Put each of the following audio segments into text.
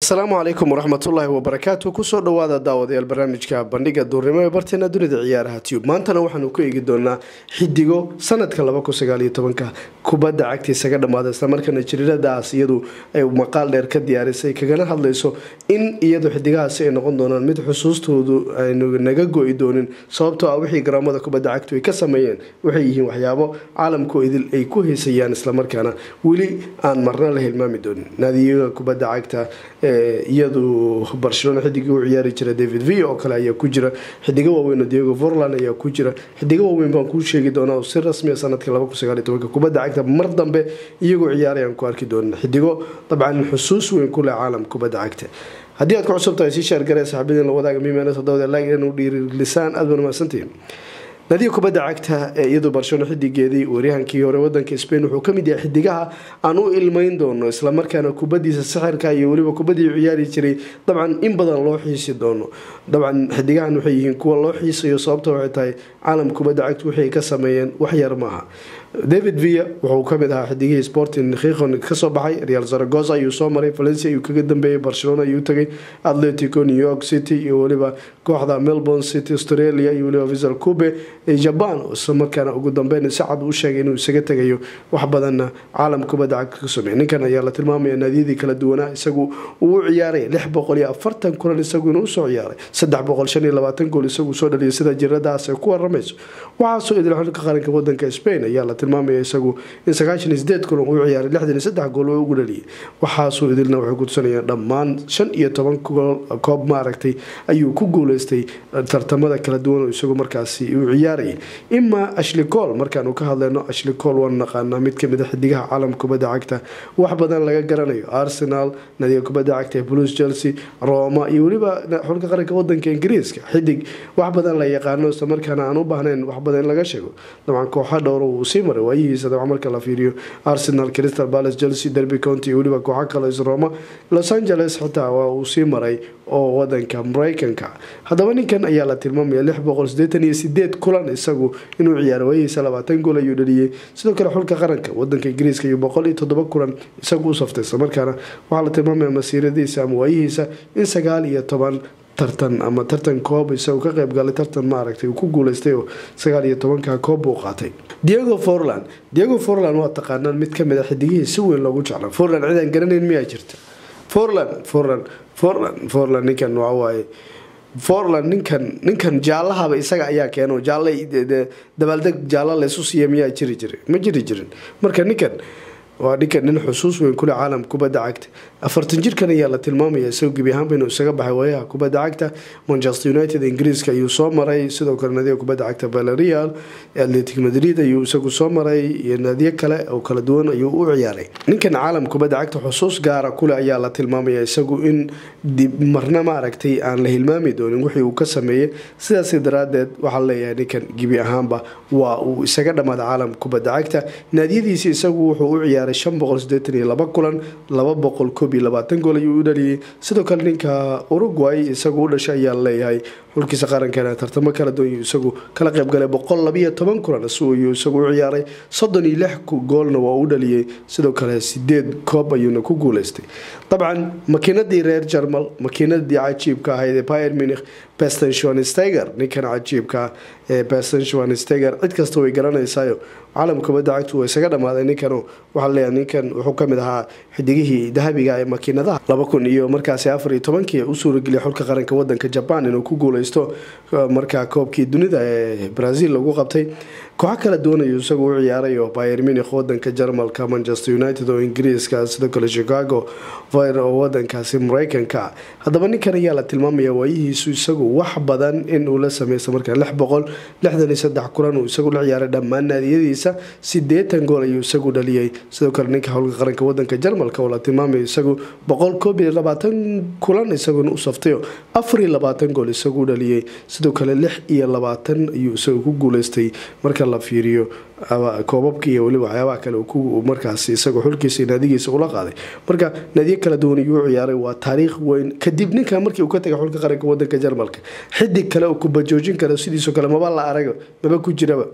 asalaamu calaykum waraxmatullaahi wabarakaatu kusoo dhawaada daawadayaal barnaamijka bandhiga duurnimo ee barteena dunida ciyaaraha tube maantana waxaanu ku eegi doonaa xidigo sanadka ka kubadda cagta isaga dhammaada islamarkaana jiriiradaas iyadu ay maqaal dheer ka diyaarisay kagana hadlayso in iyadu xidigahaasi ay noqon doonaan mid xusuustoodu aynu naga go-i doonin sababtoo ah wixii garoomada kubadda cagtu ay ka sameeyeen waxay yihiin waxyaabo caalamkoo idil ay ku heysayaan islamarkaana weli aan marna la hilmaami doonin naadiyaga kubadda cagta iyadu barcelona xidigii u ciyaari jira david v oo kale ayaa ku jira xidigo waaweyn oo diego vorland ayaa ku jira xidigo waaweyn baan kuu sheegi doonaa oo si rasmiya sanadkii kubadda cagta mar dambe iyagoo ciyaarayaan ku arki doonin xidigo dabcan xusuus weyn ku leh caalam kubadda cagta haddii aad ku cusub tahay sii sheergare saxaabadiin la wadaaga miimeena todobada laag inuu dhiirilisaan aad baan mahadsantihiin nadiga kubadda cagta ee iyadu barcelona xidigeedii waryahankii hore wadanka spain wuxuu kamid yahay xidigaha aan u ilmeyn doono islamarkaana kubadiisa sixirka iyo weliba kubadii ciyaari jiray dabcan in badan loo xiisi doono dabcan xidigahan waxay yihiin kuwa loo xiisayo sababta waxay tahay caalam kubadda cagta wixii ka sameeyeen wax yar maaha david villa wuxuu kamid ahaa xidigihii sporting khiqon kasoo baxay real zaragoza ayuu soo maray valencia ayuu kaga dambeeyay barcelona ayuu tagay atletico new york city iyo weliba kooxda melbourne city australia iyo weliba visal cube jaban islamarkaana ugu dambeyn si cad u sheegay inuu isaga tegayo wax badanna caalam kubadda cagta ka sameey ninkan ayaa la tilmaamaya naadiyadii kala duwanaa isagu uu u ciyaaray lix boqol iyo afartan kulan isagu inuu usoo ciyaaray saddex boqol shan iyo labaatan gool isagu soo dhaliyay sida jiradaas ay ku waramayso waxaasoo idil xulka qaranka wadanka spain ayaa la tilmaamaya isagu in sagaashan iyo sideed kulan uu ciyaaray lixdan iyo saddex gool oo ugu dhaliyay waxaasoo idilna waxay kutusanayaan dhammaan shan iyo toban koob maaragtay ayuu ku guuleystay tartamada kala duwan oo isagu markaasi uu ciyaarayay imaa ashli col markaanu ka hadlayno ashli col waanu naqaanaa mid kamid a xidigaha caalamka kubadda cagta wax badan laga garanayo arsenal nadiga kubadda cagta blues chelsea roma iyo weliba xulka qaranka wadanka ingiriiska xidig wax badan la yaqaano islamarkaana aan u baahnayn wax badan in laga sheego dabcan kooxa dhowro uu sii maray waayihiisa dabcan marka la fiiriyo arsenal crystal palace chelsea derby county iyo weliba kooxa kale roma los angeles xitaa waa uu sii maray oo wadanka mareykanka haddaba ninkan ayaa la tilmaamaya lix boqol sideetan iyo sideed kulan isagu inuu ciyaaro waayihiisa labaatan gool ayuu dhaliyey sidoo kale xulka qaranka wadanka ingiriiska iyo boqol iyo toddoba kulan isagu u saftay islamarkaana waxaa la tilmaamaya masiiradiisa ama waayihiisa in sagaal iyo toban tartan ama tartan koob isagu ka qayb galay tartan maaragtay uu ku guuleystay oo sagaal iyo tobanka koob buu qaatay diego forland diego forland waa taqaanaan mid kamid a xidigihii si weyn loogu jecla forland cidaan garanayn miyaa jirta forland forland forland forland ninkan waxawaaye forland ninkan ninkan jaalahaba isaga ayaa keeno jaalla dabaaldeg jaalla laysu siiya miyaa jiri jiray ma jiri jirin marka ninkan waa ninkan nin xusuus weyn kule caalam kubadda cagta afartan jirkan ayaa la tilmaamaya isagoo gebi ahaanba inuu isaga baxay waayaha kubadda cagta manchester united ingiriiska ayuu soo maray sidoo kale naadiga kubadda cagta valerial atletic madrid ayuu isagu soo maray iyo naadiyo kale oo kala duwan ayuu u ciyaaray ninkan caalam kubadda cagta xusuus gaara kule ayaa la tilmaamaya isagu in marna maaragtay aan la hilmaami doonin wixii uu ka sameeyey sidaas daraadeed waxaa leeyahay ninkan gebi ahaanba waa uu isaga dhammaada caalam kubadda cagta naadiyadiisi isagu wuxuu u ciyaaray shan boqol sideetan iyo laba kulan laba boqol koob iyo labaatan gool ayuu u dhaliyey sidoo kale ninka uruguay isagu u dhashay ayaa leeyahay xulkiisa qarankeena tartamo kala duwan isagu kala qaybgalay boqol labiyo toban kulan ayuu isagu u ciyaaray soddon iyo lix goolna waa u dhaliyey sidoo kale sideed koob ayuuna ku guuleystay dabcan makiinadii reer jarmal makiinadii cajiibka ahayd ee pier munich beston schwansteiger ninkan cajiibka ee beston schwansteiger cid kasta way garanaysayo caalam kubadda cagtu waa isaga dhammaaday ninkan waxaa leeyahay ninkan wuxuu kamid ahaa xidigihii dahabiga ee makiinadaha laba kun iyo markaasi afar iyo tobankii u suurageliyay xulka qaranka wadanka jaban inuu ku guuleysto markaa koobkii dunida ee brazil lagu qabtay kooxo kala duwanayu isagu u ciyaaray oo bayer munich wadanka jarmalka manchester united oo ingiriiska sidoo kale chicago vir oo wadankaasi mareykanka haddaba ninkan ayaa la tilmaamaya waayihiisu isagu wax badan in uu la sameysta markaa lix boqol lixdan iyo saddex kulan uu isagu la ciyaaray dhammaan naadiyadiisa sideetan gool ayuu isagu dhaliyey sidoo kale ninka howlka qaranka wadanka jarmalka oo la tilmaamaya isagu boqol koob iyo labaatan kulan isaguna u saftayo afar iyo labaatan gool isagu dhaliyey sidoo kale lix iyo labaatan ayuu isagu ku guuleystay marka la fiiriyo koobabka iyo weliba waxyaabaha kale markaas isagoo xulkiisa naadigiisa ula qaaday marka naadiyo kala duwan ayuu u ciyaaray waa taariikh weyn kadib ninkan markii uu ka tagay xulka qaranka wadanka jarmalka xidig kale oo kubajoojin kara sidiisoo kale maba la arago maba ku jiraba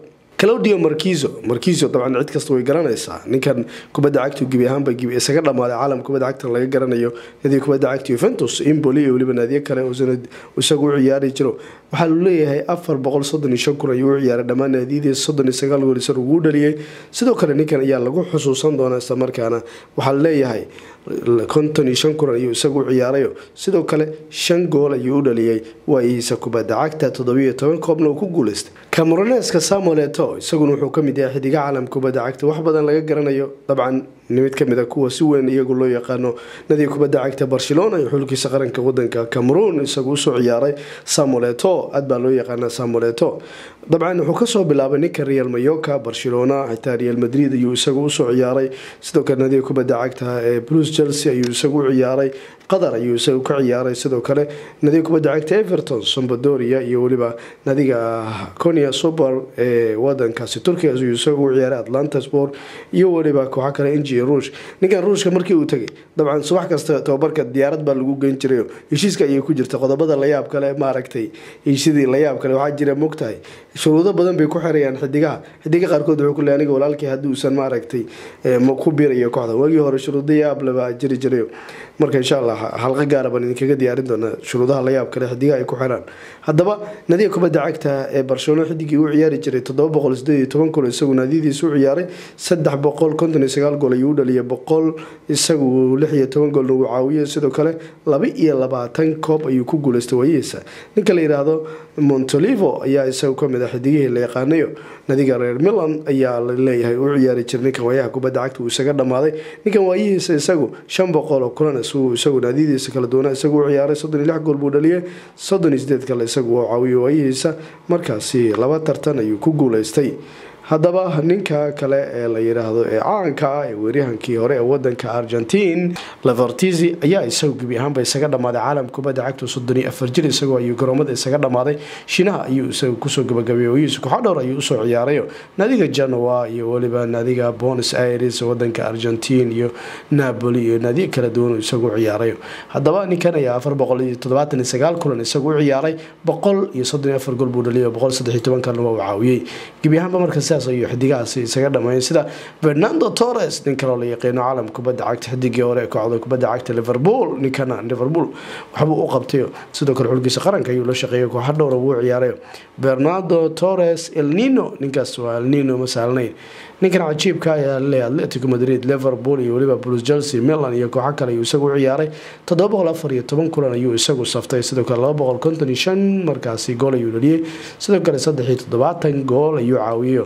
claudio markizo markizo dabcan cid kasta way garanaysaa ninkan kubadda cagtu gebi ahaanba gibi isaga dhammaaday caalam kubadda cagta laga garanayo nadiga kubadda cagta yuventus imboli iyo weliba naadiyo kale uusan isagu u ciyaari jiro waxaa lu leeyahay afar boqol soddon iyo shan kun ayuu u ciyaaray dhammaan naadiyadii soddon iyo sagaal gool isar ugu dhaliyey sidoo kale ninkan ayaa lagu xusuusan doonaa isla markaana waxaa leeyahay konton iyo shan kulan ayuu isagu u ciyaarayo sidoo kale shan gool ayuu u dhaliyey waayihiisa kubadda cagta toddobiyo toban koobna uu ku guuleystay cameroneska samuel eto isaguna wuxuu kamid yahay xidiga caalam kubadda cagta wax badan laga garanayo dabcan mid kamid a kuwa si weyn iyagu loo yaqaano nadiga kubadda cagta barcelona iyo xulkiisa qaranka wadanka cameroon isagu usoo ciyaaray samuel eto aad baa loo yaqaana samuel eto dabcan wuxuu kasoo bilaabay ninka real mayoka barcelona xitaa real madrid ayuu isagu usoo ciyaaray sidoo kale nadiga kubadda cagta ee bruce chelsea ayuu isagu u ciyaaray qatar ayuu isagu ka ciyaaray sidoo kale nadiga kubadda cagta everton sombadoria iyo weliba nadiga conia super ee wadankaasi turkiga ayuu isagu u ciyaaray atlanta sport iyo weliba kooxa kale inji ruush ninkan ruushka markii uu tegay dabcan subax kasta tababarka diyaarad baa lagu geyn jiray heshiiska ayay ku jirta qodobada layaab kale maaragtay heshiidii layaab kale waxaa jira mogtahay shuruudo badan bay ku xirayaan xidigaha xidiga qaarkood wuxuu ku leey aniga walaalkii haddii uusan maaragtay ku biirayo kooxda waagii hore shuruudo yaab leba jiri jirayo marka insha allah halqa gaara baan idinkaga diyaarin doonaa shuruudaha layaab kale xidigaha ay ku xiraan haddaba nadiga kubadda cagta ee barcelona xidigii uu ciyaari jiray toddoba boqol sideed iyo toban gool isagu naadiyadiisa u ciyaaray saddex boqol konton iyo sagaal gool ayuu u dhaliyay boqol isagu lix iyo toban goolna uu caawiyay sidoo kale laba iyo labaatan koob ayuu ku guuleystay waayihiisa ninka la yidhaahdo montolivo ayaa isagu kamid ah xidigihii la yaqaanayo nadiga reer milan ayaa la leeyahay u ciyaari jiray ninkan waayaha kubadda cagta uu isaga dhammaaday ninkan waayihiisa isagu shan boqol oo kulan isagu naadiyadiisa kala duwana isagu u ciyaaray soddon iyo lix gool buu dhaliyay soddon iyo sideed kale isagu oo caawiyay waayihiisa markaasi laba tartan ayuu ku guuleystay haddaba ninka kale ee la yidhaahdo ee caanka ah ee weeryahankii hore ee wadanka argentiin levertizi ayaa isagu gebi ahaanba isaga dhammaaday caalam kubadda cagta soddon iyo afar jir isagoo ayuu garoomada isaga dhammaaday shinaha ayuu isagu kusoo gabagabeeyey ooyihiisa kooxo dhowr ayuu usoo ciyaarayo naadiga genoa iyo weliba naadiga bonos aires wadanka argentiin iyo napoli iyo naadiyo kala duwan isagu ciyaarayo haddaba ninkan ayaa afar boqol iyo toddobaatan iyo sagaal kulan isagu u ciyaaray boqol iyo soddon iyo afar gool buu dhaliyay boqol saddex iyo toban kalna waa uu caawiyey gebi ahaanba marka sidaas ayuu xidigahaasi isaga dhameeyay sida fernando torres nin kaloo la yaqiino caalam kubadda cagta xidigii hore ee kooxda kubadda cagta liverpool ninkana liverpool waxbuu u qabtayo sidoo kale xulkiisa qaranka ayuu la shaqeeyay kooxa dhowra wuu ciyaarayo bernardo torres el nino ninkaas waa el nino ma saalnayn ninkan cajiibka ayaa laleeyahay atletico madrid liverpool iyo weliba bruce chelsea milan iyo kooxo kale ayuu isagu u ciyaaray toddoba boqol afar iyo toban kulan ayuu isagu saftay sidoo kale laba boqol konton iyo shan markaasi gool ayuu dhaliyey sidoo kale saddex iyo toddobaatan gool ayuu caawiyo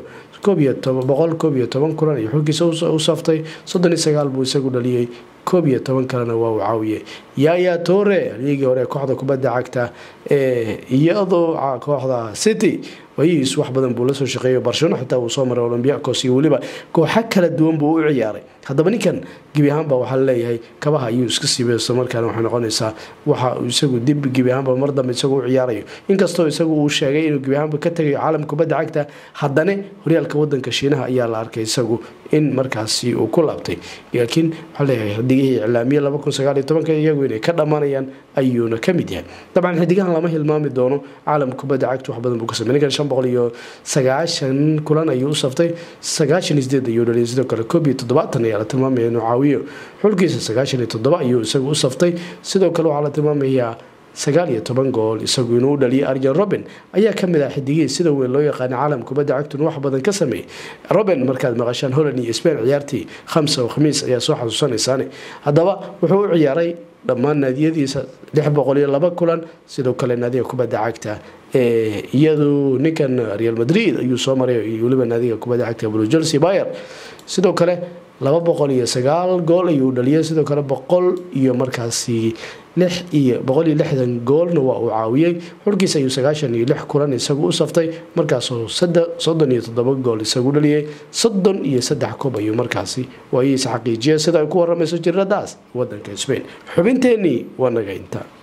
boqol koob iyo toban kulan iyo xulkiisa u saftay soddon iyo sagaal buu isagu dhaliyey koob iyo toban kalena waa uu caawiyey yaya tore ligii hore kooxda kubadda cagta ee iyadoo kooxda city waayihiis wax badan buu lasoo shaqeeyay barcelona xitaa uu soo maray olombiacos iyo weliba kooxo kala duwan buu u ciyaaray haddaba ninkan gebi ahaanba waxaa laleeyahay kabaha ayuu iska siibay isla markaana waxay noqonaysaa waxa isagu dib gebi ahaanba mar dambe isagu u ciyaarayo inkastoo isagu uu sheegay inuu gebi ahaanba ka tagayo caalamka kubadda cagta haddana horyaalka wadanka shiinaha ayaa la arkay isagu in markaasi uu ku laabtay laakiin waxaa leeyahay xidigihii iclaamiye laba kun sagaal iyo tobanka iyagu inay ka dhammaanayaan ayuuna ka mid yahay dabcan xidigahan lama hilmaami doono caalamka kubadda cagta wax badan buu ka samey ninkan shan boqol iyo sagaashan kulan ayuu u saftay sagaashan iyo sideed ayuu dhaliyay sidoo kale koob iyo toddobaatan ayaa la tilmaamaya inuu caawiyo xulkiisa sagaashan iyo toddoba ayuu isagu u saftay sidoo kale waxaa la tilmaamayaa sagaal iyo toban gool isagu inuu u dhaliyay arjen roben ayaa kamid ah xidigihii sida weyn loo yaqaana caalam kubadda cagtun wax badan ka sameeyey roben markaad maqashaan holland iyo spain ciyaartii khamsa oo khamiis ayaa soo xasuusanaysaane haddaba wuxuu u ciyaaray dhammaan naadiyadiisa lix boqol iyo laba kulan sidoo kale naadiga kubadda cagta iyadu ninkan real madrid ayuu soo maray weliba naadiga kubadda cagta blue chelsea bayer sidoo kale laba boqol iyo sagaal gool ayuu dhaliyay sidoo kale boqol iyo markaasi lix iyo boqol iyo lixdan goolna waa uu caawiyey xulkiisa ayuu sagaashan iyo lix kulan isagu u saftay markaasoo soddon iyo toddoba gool isagu dhaliyay soddon iyo saddex koob ayuu markaasi waayihiisa xaqiijiyay sida ay ku waramayso jiraddaas wadanka spain xubinteenii waa naga inta